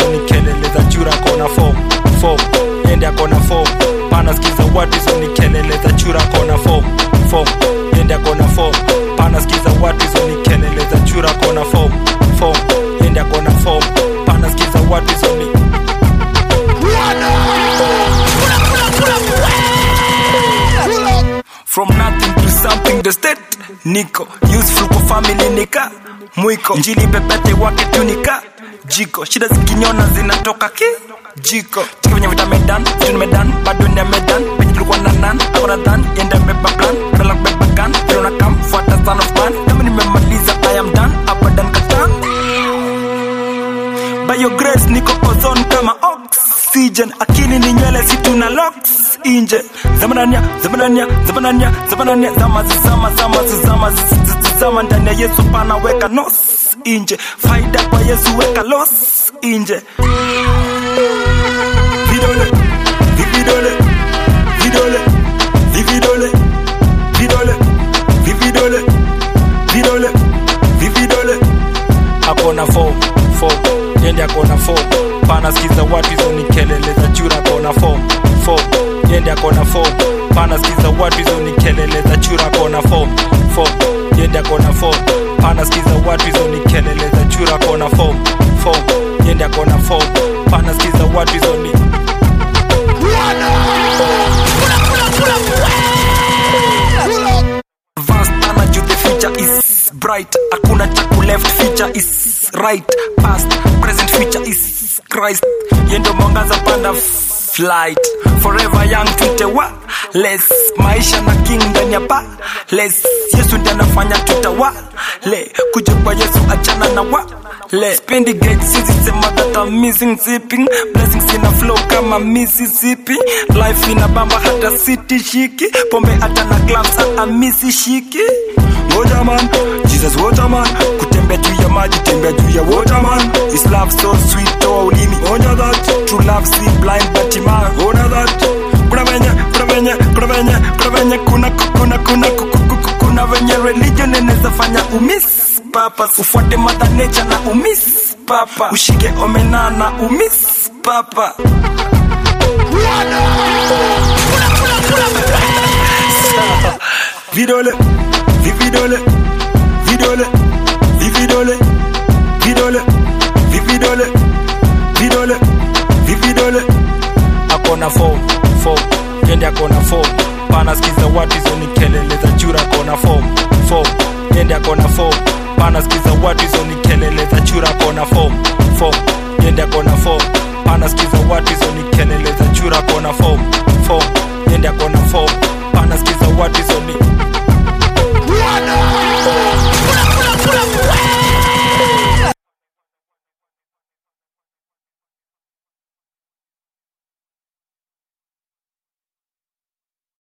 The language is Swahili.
hizo ni kelele za chura kona form form yende akona form pana skiza watu hizo ni kelele za chura kona form form yende akona form pana skiza watu hizo ni kelele za chura kona form form yende akona form pana skiza watu hizo ni from nothing to something the state niko useful kwa family nika mwiko njili pepete wake tunika jiko shida zikinyona zinatoka ki jiko chiki venye vita medan vitu nimedan bado ni medan penye tulikuwa na nan akona dhan yenda beba plan badala kubeba gun vile unakam fuata son of man kama nimemaliza i am done abadan katan by your grace niko ozone kama oxygen akili ni nywele si tuna locks inje zamanania zamanania zamanania zamanania zama zama zama zama zama zama ndani ya yesu pana weka nos inje faida kwa yesu weka los inje vidole vividole vidole vividole vidole vividole vidole vividole akona form form yende akona form pana skiza watu hizo ni kelele za chura akona form form yende akona form pana skiza watu hizo ni kelele za chura akona form form yende akona form pana skiza watu hizo ni kelele za chura akona form form yende akona form pana skiza watu hizo ni Advanced ana juu the future is bright hakuna cha ku left future is right past present future is christ yendo mwangaza panda flight forever young tute wa less maisha na king ndani ya pa less yesu ndiye anafanya tutawa le kuja kwa yesu achana na wa le spendi gate sisi sema that I'm missing zipping blessings ina flow kama Mississippi life ina bamba hata city shiki pombe hata na clubs hata misi shiki ngoja man Jesus waterman kutembea juu ya maji tembea juu ya waterman His love so sweet toa ulimi onja that true love see blind but man ona that kuna venye kuna venye kuna venye kuna venye kuna kuna kuna kuna kuna venye religion inaweza fanya umiss papa ufuate mother nature na umiss papa ushike omena na umiss papa vidole vividole vidole vividole vidole vividole vidole vividole akona form form yende akona form pana skiza watu hizo ni kelele za chura akona form form yende akona form pana skiza watu hizo ni kelele za chura akona form form yende akona form pana skiza watu hizo ni kelele